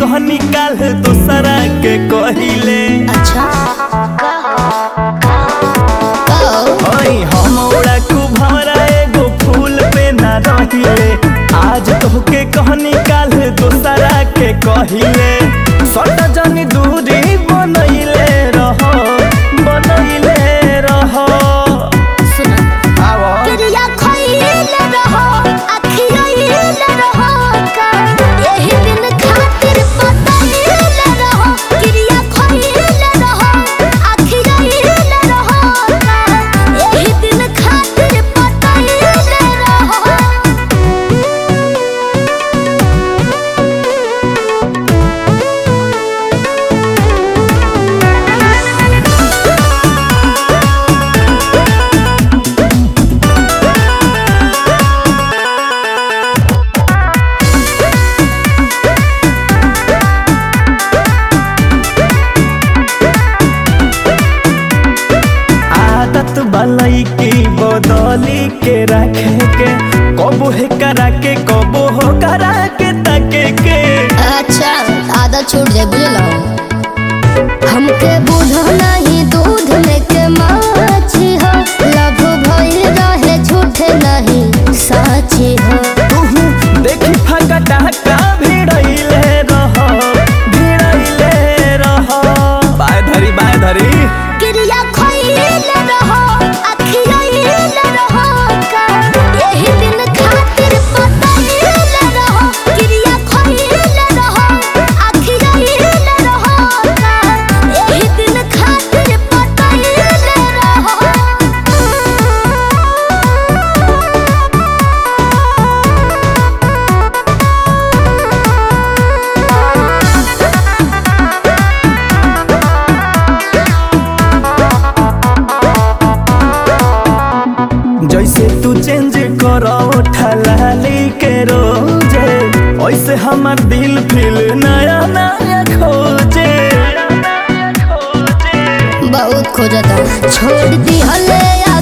कहनी काल दोसरा के कहिले अच्छा ओई हम ओड़ा कुभरा एगो फूल पे ना रहिले आज तोहके कहनी काल दोसरा के कहिले सट जनी दूरी बनैले रह बनैले रह सुनो आवा क्रिया खइल रहो अखियल रहो का यही दिन खातिर पतइल रहो क्रिया खइल रहो अखियल रहो का यही दिन खातिर पतइल रहो आदत बलई की बदली के रखे के कबो है करा के कबो हो करा के तके के अच्छा आदत छूट जाए बुझलो हमके बुझो नहीं दूध में के माछी हो लभ भइल रहे झूठे नहीं साची हो तुहू देखी फगटा का भिड़ैले रह भिड़ैले रह बाय धरी बाय धरी क्रिया खइल रहो अखियल रहो का यही दिन खातिर पतइल रहो क्रिया खइल रहो अखियल रहो का यही दिन खातिर पतइल रहो जैसे तू चेंज करो ठलाली के रोजे ऐसे हमार दिल फिल नया नया खोजे बहुत खोजता छोड़ दी हले